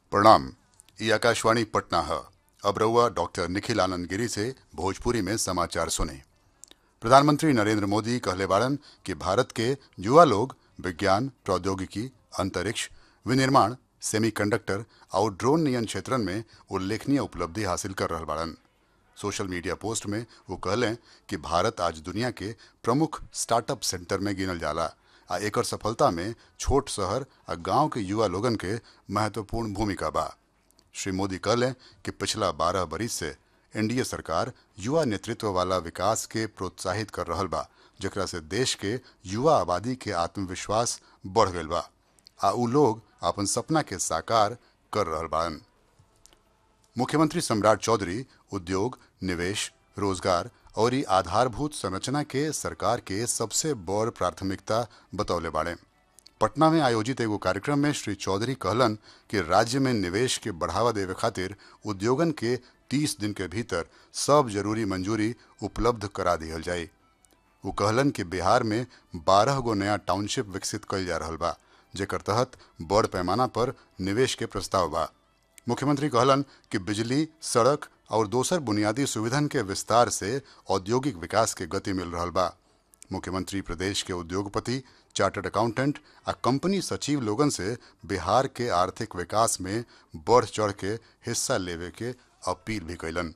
प्रणाम ये आकाशवाणी पटना है अब रहुआ डॉक्टर निखिल आनंद गिरी से भोजपुरी में समाचार सुने प्रधानमंत्री नरेंद्र मोदी कहले बाड़न कि भारत के युवा लोग विज्ञान प्रौद्योगिकी अंतरिक्ष विनिर्माण सेमीकंडक्टर और ड्रोन नियन क्षेत्रन में उल्लेखनीय उपलब्धि हासिल कर रहल बाड़न सोशल मीडिया पोस्ट में वो कहलें कि भारत आज दुनिया के प्रमुख स्टार्टअप सेंटर में गिनल जाला आ एकर सफलता में छोट शहर आ गांव के युवा लोगन के महत्वपूर्ण भूमिका बा श्री मोदी कहलें कि पिछला बारह बरिस से एनडीए सरकार युवा नेतृत्व वाला विकास के प्रोत्साहित कर रहल बा जेकरा से देश के युवा आबादी के आत्मविश्वास बढ़ गईल बा आ उ लोग अपन सपना के साकार कर रहल बाड़न मुख्यमंत्री सम्राट चौधरी उद्योग निवेश रोजगार और ई आधारभूत संरचना के सरकार के सबसे बड़ प्राथमिकता बतौले बाड़े पटना में आयोजित एगो कार्यक्रम में श्री चौधरी कहलन कि राज्य में निवेश के बढ़ावा देवे खातिर उद्योगन के 30 दिन के भीतर सब जरूरी मंजूरी उपलब्ध करा दिहल जाए वो कहलन कि बिहार में 12 गो नया टाउनशिप विकसित कल जा रहा बा जेकर तहत बड़ पैमाना पर निवेश के प्रस्ताव बा मुख्यमंत्री कहलन कि बिजली सड़क और दोसर बुनियादी सुविधन के विस्तार से औद्योगिक विकास के गति मिल रहा बा मुख्यमंत्री प्रदेश के उद्योगपति चार्टर्ड अकाउंटेंट आ कंपनी सचिव लोगन से बिहार के आर्थिक विकास में बढ़ चढ़ के हिस्सा लेवे के अपील भी कैलन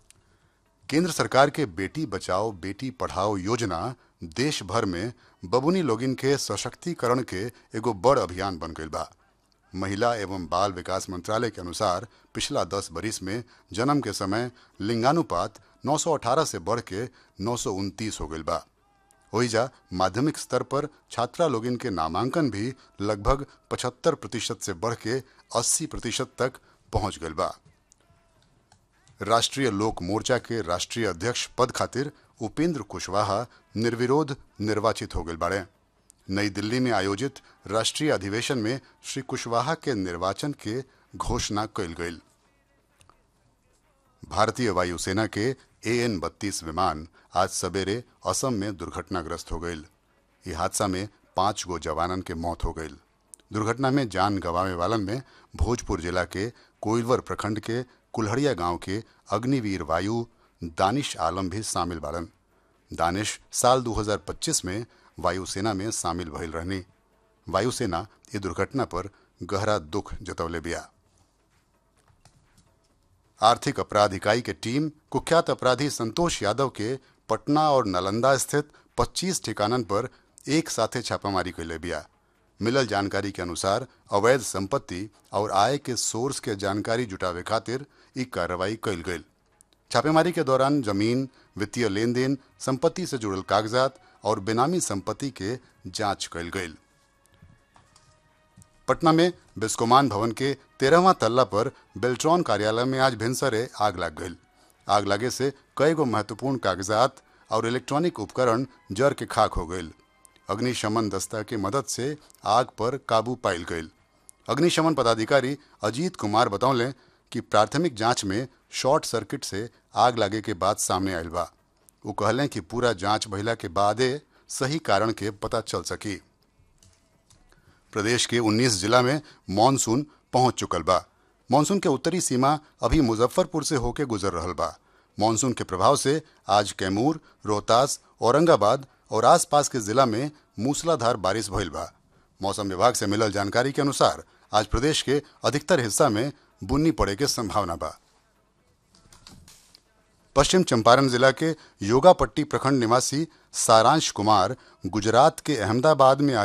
केंद्र सरकार के बेटी बचाओ बेटी पढ़ाओ योजना देश भर में बबुनी लोगिन के सशक्तिकरण के एगो बड़ अभियान बन गईल बा महिला एवं बाल विकास मंत्रालय के अनुसार पिछला दस बरिस में जन्म के समय लिंगानुपात 918 से बढ़ के नौ हो गईल बा ओहिजा माध्यमिक स्तर पर छात्रा लोगिन के नामांकन भी लगभग 75 प्रतिशत से बढ़ के 80 प्रतिशत तक पहुंच गईल बा राष्ट्रीय लोक मोर्चा के राष्ट्रीय अध्यक्ष पद खातिर उपेंद्र कुशवाहा निर्विरोध निर्वाचित हो गए बाड़े नई दिल्ली में आयोजित राष्ट्रीय अधिवेशन में श्री कुशवाहा के निर्वाचन के घोषणा कल गई भारतीय वायुसेना के ए एन बत्तीस विमान आज सवेरे असम में दुर्घटनाग्रस्त हो गई इस हादसा में पांच गो जवानन के मौत हो गई दुर्घटना में जान गंवावे वालन में भोजपुर जिला के कोइलवर प्रखंड के कुल्हड़िया गांव के अग्निवीर वायु दानिश आलम भी शामिल बाड़न दानिश साल 2025 में वायुसेना में शामिल भइल रहनी वायुसेना ये दुर्घटना पर गहरा दुख जतवले बिया आर्थिक अपराध इकाई के टीम कुख्यात अपराधी संतोष यादव के पटना और नालंदा स्थित 25 ठिकानन पर एक साथे छापामारी कैले बिया मिलल जानकारी के अनुसार अवैध संपत्ति और आय के सोर्स के जानकारी जुटावे खातिर ई कार्रवाई कैल गई छापेमारी के दौरान जमीन वित्तीय लेन देन संपत्ति से जुड़ल कागजात और बेनामी संपत्ति के जांच कैल गई पटना में बिस्कोमान भवन के तेरहवां तल्ला पर बेल्ट्रॉन कार्यालय में आज भिनसरे आग लग गई आग लगे से कई गो महत्वपूर्ण कागजात और इलेक्ट्रॉनिक उपकरण जर के खाक हो गई अग्निशमन दस्ता की मदद से आग पर काबू पायल गई अग्निशमन पदाधिकारी अजीत कुमार बतौले कि प्राथमिक जांच में शॉर्ट सर्किट से आग लगे के बाद सामने आयल बा वो कहलें कि पूरा जांच भइला के बादे सही कारण के पता चल सकी प्रदेश के 19 जिला में मानसून पहुंच चुकल बा मानसून के उत्तरी सीमा अभी मुजफ्फरपुर से होके गुजर रहल बा मानसून के प्रभाव से आज कैमूर रोहतास औरंगाबाद और आसपास के जिला में मूसलाधार बारिश भइल बा मौसम विभाग से मिलल जानकारी के अनुसार आज प्रदेश के अधिकतर हिस्सा में बुन्नी पड़े के संभावना बा पश्चिम चंपारण जिला के योगापट्टी प्रखंड निवासी सारांश कुमार गुजरात के अहमदाबाद में